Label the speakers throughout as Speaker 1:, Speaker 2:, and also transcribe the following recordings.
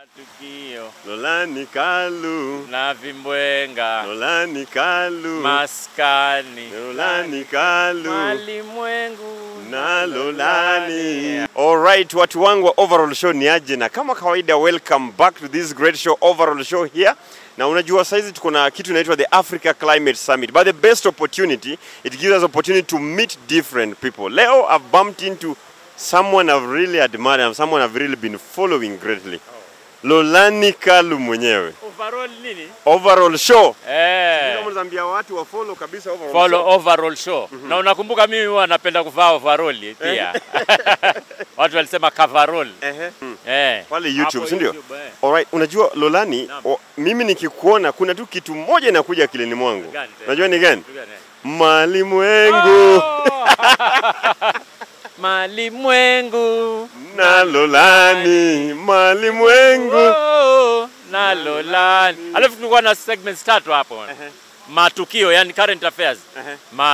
Speaker 1: Matukio
Speaker 2: Lolani Kalu,
Speaker 1: na vimbwenga
Speaker 2: Lolani Kalu,
Speaker 1: maskani
Speaker 2: Lolani Kalu
Speaker 1: malimwengu
Speaker 2: na Lolani. Alright, watu wangu wa Overall Show ni aje, na kama kawaida, welcome back to this great show Overall Show here. Na unajua saizi tuko na kitu inaitwa the Africa Climate Summit, but the best opportunity it gives us opportunity to meet different people. Leo I've bumped into someone I've really admired and someone I've really been following greatly. Lolani Kalu mwenyewe.
Speaker 1: overall nini
Speaker 2: Overall Show.
Speaker 1: eh
Speaker 2: Kama unazambia watu wa follow kabisa Overall
Speaker 1: follow
Speaker 2: Show.
Speaker 1: overall show na unakumbuka mimi huwa napenda kuvaa overall pia watu walisema coverall
Speaker 2: Ehe. Mm.
Speaker 1: eh
Speaker 2: Pale YouTube,
Speaker 1: Hapo
Speaker 2: si ndio?
Speaker 1: YouTube, eh.
Speaker 2: Alright, unajua Lolani,
Speaker 1: Naam.
Speaker 2: o, mimi nikikuona kuna tu kitu moja inakuja akilini mwangu.
Speaker 1: Gani tena?
Speaker 2: Unajua ni gani?
Speaker 1: Kitu gani, eh?
Speaker 2: Malimwengu
Speaker 1: Oh! malimwengu
Speaker 2: na Lolani, malimwengu.
Speaker 1: Oh, na Lolani. Alafu tulikuwa na segments tatu hapo. Matukio, yani current affairs.
Speaker 2: Ehe.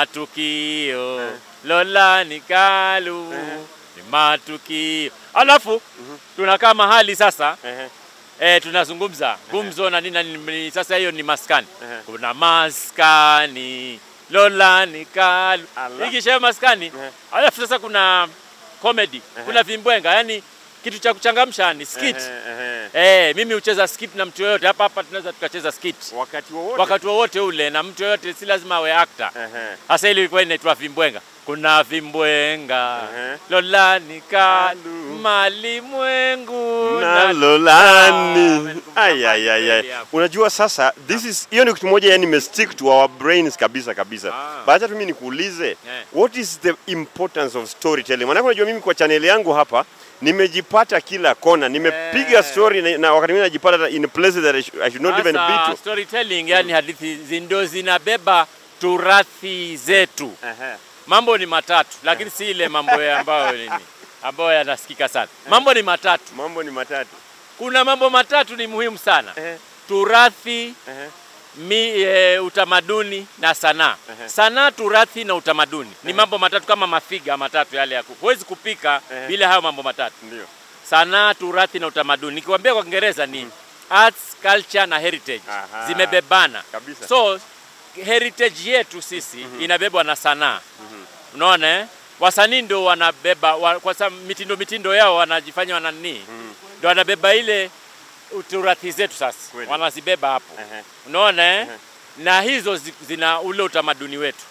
Speaker 1: Matukio. Lolani Kalu. Ni matukio. Alafu tunakaa mahali sasa
Speaker 2: Ehe.
Speaker 1: eh, tunazungumza gumzo na nini na nini. Sasa hiyo ni maskani.
Speaker 2: Ehe.
Speaker 1: Kuna maskani. Lolani Kalu.
Speaker 2: Allah.
Speaker 1: Ikisha maskani.
Speaker 2: Ehe.
Speaker 1: Alafu sasa kuna comedy. Kuna vimbwenga, yani kitu cha kuchangamsha ni skit.
Speaker 2: Ehe, ehe.
Speaker 1: Eh, mimi hucheza skit na mtu yoyote hapa hapa, tunaweza tukacheza skit
Speaker 2: Wakati wowote.
Speaker 1: wakati wowote ule, na mtu yoyote, si lazima awe actor.
Speaker 2: Ehe.
Speaker 1: Hasa ile ilikuwa inaitwa vimbwenga. Kuna vimbwenga
Speaker 2: Ehe.
Speaker 1: Lolani Kalu
Speaker 2: Kalu.
Speaker 1: malimwengu
Speaker 2: na
Speaker 1: Ah,
Speaker 2: Lolani.
Speaker 1: amenikumbusha
Speaker 2: Ay, ay, ay, ay.
Speaker 1: kweli hapo.
Speaker 2: Unajua sasa this is hiyo ni kitu moja yani imestick to our brains kabisa kabisa.
Speaker 1: Ah.
Speaker 2: But acha tu mimi nikuulize
Speaker 1: Eh.
Speaker 2: what is the importance of storytelling? Maana unajua mimi kwa channel yangu hapa nimejipata kila kona, nimepiga
Speaker 1: Eh.
Speaker 2: story na, na wakati mwingine najipata hata in places that I should, I should not even
Speaker 1: Sasa,
Speaker 2: be to.
Speaker 1: storytelling, yani hadithi zi- ndio zinabeba turathi zetu.
Speaker 2: Ehe.
Speaker 1: Mambo ni matatu, lakini si ile mambo ya ambayo nini ambayo yanasikika sana. Mambo ni matatu.
Speaker 2: Mambo ni matatu.
Speaker 1: Kuna mambo matatu ni muhimu sana:
Speaker 2: Ehe.
Speaker 1: turathi,
Speaker 2: Ehe.
Speaker 1: mi, e, utamaduni na sanaa.
Speaker 2: Ehe.
Speaker 1: Sanaa, turathi na utamaduni ni mambo matatu kama mafiga matatu yale ya ku- huwezi kupika
Speaker 2: Ehe.
Speaker 1: bila hayo mambo matatu:
Speaker 2: Ndio.
Speaker 1: sanaa, turathi na utamaduni. Nikiwaambia kwa Kiingereza ni arts, culture na heritage,
Speaker 2: Aha.
Speaker 1: zimebebana
Speaker 2: Kabisa.
Speaker 1: so heritage yetu sisi inabebwa na sanaa unaona eh? wasanii ndio wanabeba wa, kwa sababu mitindo mitindo yao wanajifanya wana nini ndio wanabeba ile turathi zetu sasa
Speaker 2: Kweli.
Speaker 1: wanazibeba hapo
Speaker 2: Ehe.
Speaker 1: unaona eh? na hizo zi- zina ule utamaduni wetu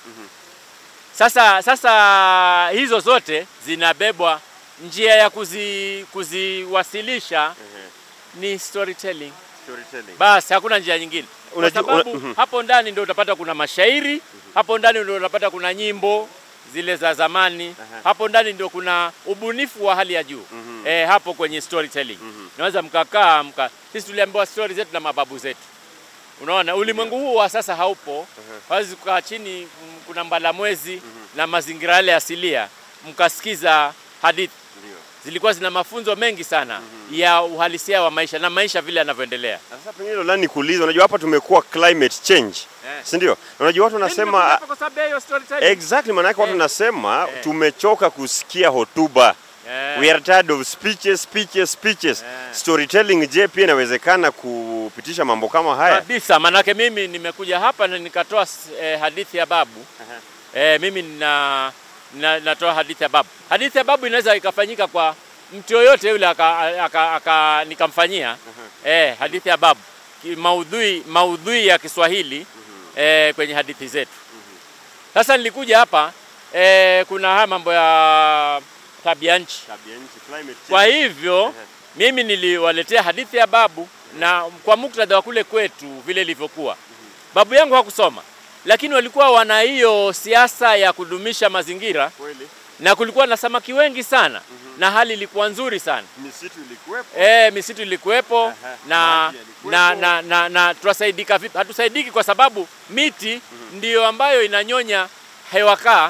Speaker 1: sasa sasa hizo zote zinabebwa njia ya kuzi, kuziwasilisha ni storytelling
Speaker 2: Storytelling.
Speaker 1: basi hakuna njia nyingine kwa
Speaker 2: Unajua-
Speaker 1: sababu
Speaker 2: una- mhm.
Speaker 1: hapo ndani ndio utapata kuna mashairi hapo ndani ndio utapata kuna nyimbo zile za zamani hapo ndani ndio kuna ubunifu wa hali ya juu eh, hapo kwenye storytelling naweza mkakaa mka sisi tuliambiwa story zetu na mababu zetu unaona ulimwengu huu wa sasa haupo hawezi kukaa chini m- kuna mbalamwezi na mazingira yale asilia mkasikiza hadithi
Speaker 2: Ndio.
Speaker 1: zilikuwa zina mafunzo mengi sana ya uhalisia wa maisha na maisha vile yanavyoendelea
Speaker 2: Na Sasa pengine Lolani nikuulize, unajua hapa tumekuwa climate change.
Speaker 1: Eh.
Speaker 2: Si ndio? Na Unajua watu wanasema
Speaker 1: kwa sababu ya hiyo storytelling.
Speaker 2: Exactly, maanake watu
Speaker 1: Eh.
Speaker 2: nasema
Speaker 1: Eh.
Speaker 2: tumechoka kusikia hotuba.
Speaker 1: Eh.
Speaker 2: We are tired of speeches, speeches, speeches.
Speaker 1: Eh.
Speaker 2: Storytelling, je, pia inawezekana kupitisha mambo kama haya?
Speaker 1: kabisa, manake mimi nimekuja hapa na nikatoa s- eh, hadithi ya babu eh, mimi na, na, natoa hadithi ya babu. Hadithi ya babu inaweza ikafanyika kwa mtu yoyote yule aka, aka, aka, nikamfanyia eh, hadithi ya babu Ki- maudhui, maudhui ya Kiswahili eh, kwenye hadithi zetu. Sasa nilikuja hapa eh, kuna haya mambo ya tabia nchi
Speaker 2: Tabia nchi, climate change.
Speaker 1: Kwa hivyo mimi niliwaletea hadithi ya babu na kwa muktadha wa kule kwetu vile ilivyokuwa. Babu yangu hakusoma, lakini walikuwa wana hiyo siasa ya kudumisha mazingira
Speaker 2: Kweli,
Speaker 1: na kulikuwa na samaki wengi sana na hali ilikuwa nzuri sana.
Speaker 2: misitu ilikuwepo.
Speaker 1: E, misitu ilikuwepo
Speaker 2: Aha,
Speaker 1: na,
Speaker 2: maji yalikuwepo.
Speaker 1: na, na, na, na tunasaidika vipi? Hatusaidiki kwa sababu miti ndiyo ambayo inanyonya hewa kaa.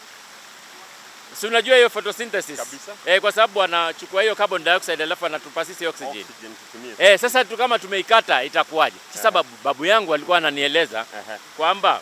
Speaker 1: Si unajua hiyo photosynthesis?
Speaker 2: Kabisa.
Speaker 1: E, kwa sababu wanachukua hiyo carbon dioxide alafu anatupa sisi oxygen.
Speaker 2: Oxygen tutumie.
Speaker 1: Eh, sasa tu kama tumeikata itakuwaje? Sasa babu, babu yangu alikuwa ananieleza
Speaker 2: Aha.
Speaker 1: kwamba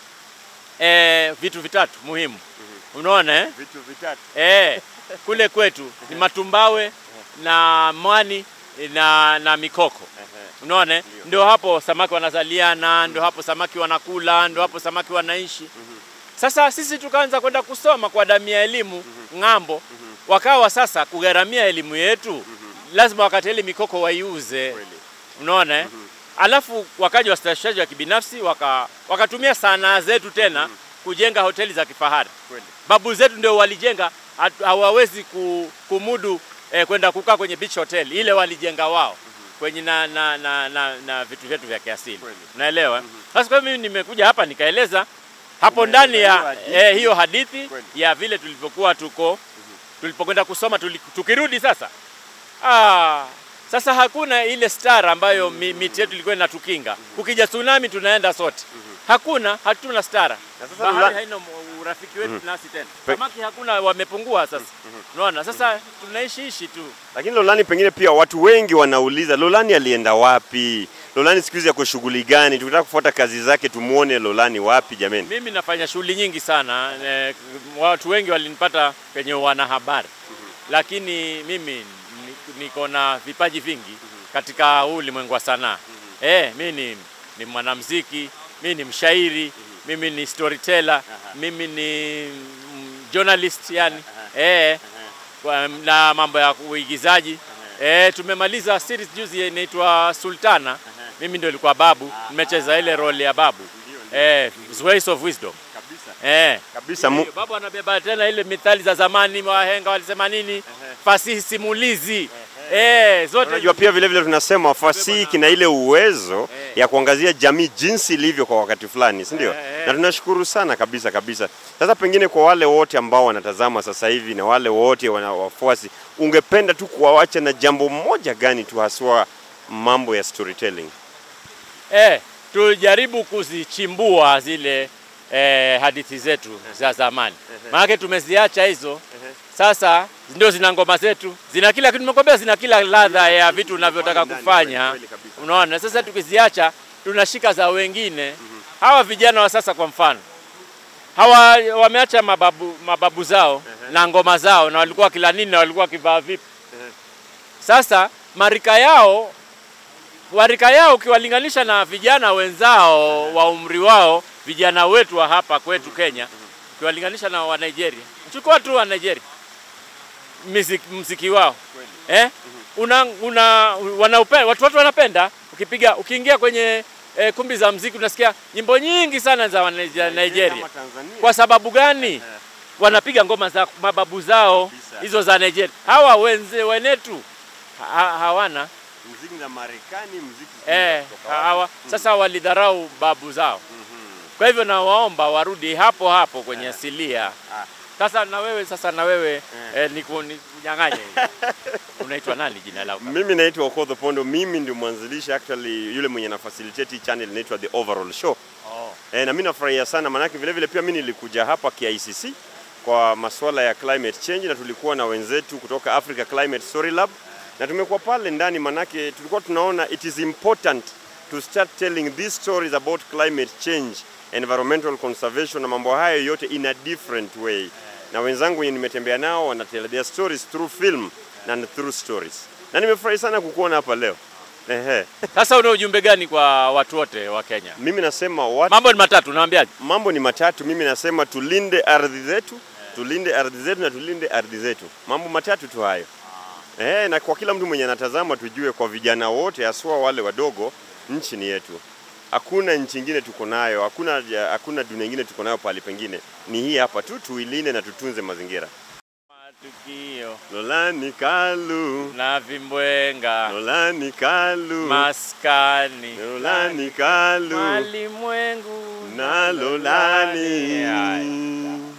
Speaker 1: eh, vitu vitatu muhimu. Unaona eh?
Speaker 2: Vitu vitatu.
Speaker 1: Eh, kule kwetu ni matumbawe na mwani na, na mikoko unaona, ndio hapo samaki wanazaliana, ndio hapo samaki wanakula, ndio hapo samaki wanaishi. Sasa sisi tukaanza kwenda kusoma kwa damu ya elimu ng'ambo, wakawa sasa kugharamia elimu yetu, lazima wakati ile mikoko waiuze,
Speaker 2: Kweli.
Speaker 1: unaona eh? Alafu wakaja wastawishaji wa kibinafsi waka, wakatumia sanaa zetu tena kujenga hoteli za kifahari.
Speaker 2: Kweli.
Speaker 1: Babu zetu ndio walijenga, hatu- hawawezi ku- kumudu eh, kwenda kukaa kwenye beach hotel, ile walijenga wao kwenye na, na, na, na, na vitu vyetu vya kiasili,
Speaker 2: Kweli.
Speaker 1: unaelewa? Sasa kwa hiyo mimi nimekuja hapa nikaeleza hapo
Speaker 2: Umeeleza
Speaker 1: ndani ya
Speaker 2: hiyo hadithi.
Speaker 1: eh, hiyo hadithi
Speaker 2: Kweli.
Speaker 1: ya vile tulivyokuwa tuko tulipokwenda kusoma tuli, tukirudi sasa ah, sasa hakuna ile star ambayo mi, miti yetu ilikuwa inatukinga. Kukija tsunami tunaenda sote, hakuna, hatuna stara.
Speaker 2: Na sasa
Speaker 1: Bahari
Speaker 2: Lula-
Speaker 1: haina mu- urafiki wetu nasi tena,
Speaker 2: Pe-
Speaker 1: samaki hakuna, wamepungua sasa. Unaona, sasa tunaishi ishi tu.
Speaker 2: Lakini Lolani, pengine pia watu wengi wanauliza Lolani alienda wapi? Lolani siku hizi yako shughuli gani? Tukitaka kufuata kazi zake tumuone Lolani wapi jameni?
Speaker 1: Mimi nafanya shughuli nyingi sana eh, watu wengi walinipata kwenye wanahabari, lakini mimi ni- niko na vipaji vingi katika huu ulimwengu wa sanaa. Eh, mimi ni, ni mwanamuziki, mimi ni mshairi, mimi ni storyteller, mimi ni mm, journalist yani eh, kwa- na mambo ya uigizaji eh, tumemaliza series juzi inaitwa Sultana. Mimi ndio nilikuwa babu, nimecheza ile role ya babu eh, Ways of Wisdom eh.
Speaker 2: Kabisa mu...
Speaker 1: Hiyo, Babu anabeba tena ile mithali za zamani, wahenga walisema nini, fasihi simulizi eh, zote
Speaker 2: Unajua pia vile vile tunasema fasihi kina ile uwezo ya kuangazia jamii jinsi ilivyo kwa wakati fulani, si ndio?
Speaker 1: Eh, eh.
Speaker 2: Na tunashukuru sana kabisa kabisa. Sasa pengine kwa wale wote ambao wanatazama sasa hivi na wale wote wana wafuasi, ungependa tu kuwawacha na jambo moja gani tu haswa mambo ya storytelling?
Speaker 1: eh, tujaribu kuzichimbua zile eh, hadithi zetu za zamani, maanake tumeziacha hizo. Sasa ndio zina ngoma zetu, zina kila kitu, nimekwambia zina kila ladha ya vitu unavyotaka
Speaker 2: ndani,
Speaker 1: kufanya.
Speaker 2: kweli kabisa.
Speaker 1: Unaona, sasa tukiziacha tunashika za wengine. Hawa vijana wa sasa kwa mfano hawa wameacha mababu, mababu zao na ngoma zao, na walikuwa kila nini na walikuwa wakivaa vipi. Sasa marika yao warika yao ukiwalinganisha na vijana wenzao wa umri wao, vijana wetu wa hapa kwetu Kenya, ukiwalinganisha na wa Nigeria, chukua tu wa Nigeria muziki, muziki wao eh? una, una wanaupenda, watu watu wanapenda ukipiga ukiingia kwenye eh, kumbi za muziki unasikia nyimbo nyingi sana za wa Nigeria, Nigeria. Kwa sababu gani? Wanapiga ngoma za mababu zao
Speaker 2: Kabisa.
Speaker 1: hizo za Nigeria. Hawa wenze wenetu ha, hawana
Speaker 2: muziki za Marekani, muziki
Speaker 1: eh, hawa sasa walidharau babu zao. Kwa hivyo nawaomba warudi hapo hapo kwenye asilia.
Speaker 2: Ah.
Speaker 1: Sasa na wewe sasa na wewe eh, niku- nikunyang'anye. Unaitwa nani jina lako?
Speaker 2: Mimi naitwa Okodho Pondo, mimi ndio mwanzilishi actually, yule mwenye na facilitate hii channel inaitwa The Overall Show.
Speaker 1: Oh.
Speaker 2: E, na mimi nafurahia sana maanake vile vile pia mimi nilikuja hapa KICC kwa masuala ya climate change na tulikuwa na wenzetu kutoka Africa Climate Story Lab na tumekuwa pale ndani, manake tulikuwa tunaona it is important to start telling these stories about climate change, environmental conservation na mambo hayo yote in a different way. Na wenzangu wenye nimetembea nao wanatell their stories through film and through stories, na nimefurahi sana kukuona hapa leo. Ehe,
Speaker 1: Sasa una ujumbe gani kwa watu wote wa Kenya?
Speaker 2: mimi nasema watu
Speaker 1: Mambo ni matatu, naambiaje?
Speaker 2: mambo ni matatu. Mimi nasema tulinde ardhi zetu, tulinde ardhi zetu na tulinde ardhi zetu. Mambo matatu tu hayo. Eh, na kwa kila mtu mwenye anatazama tujue, kwa vijana wote haswa wale wadogo, nchi ni yetu. Hakuna nchi ingine tuko nayo, hakuna hakuna dunia ingine tuko nayo pahali pengine. Ni hii hapa tu, tuilinde na tutunze mazingira.
Speaker 1: Matukio
Speaker 2: Lolani Kalu,
Speaker 1: na vimbwenga
Speaker 2: Lolani Kalu,
Speaker 1: maskani
Speaker 2: Lolani Kalu
Speaker 1: malimwengu
Speaker 2: na Lolani.
Speaker 1: Haya.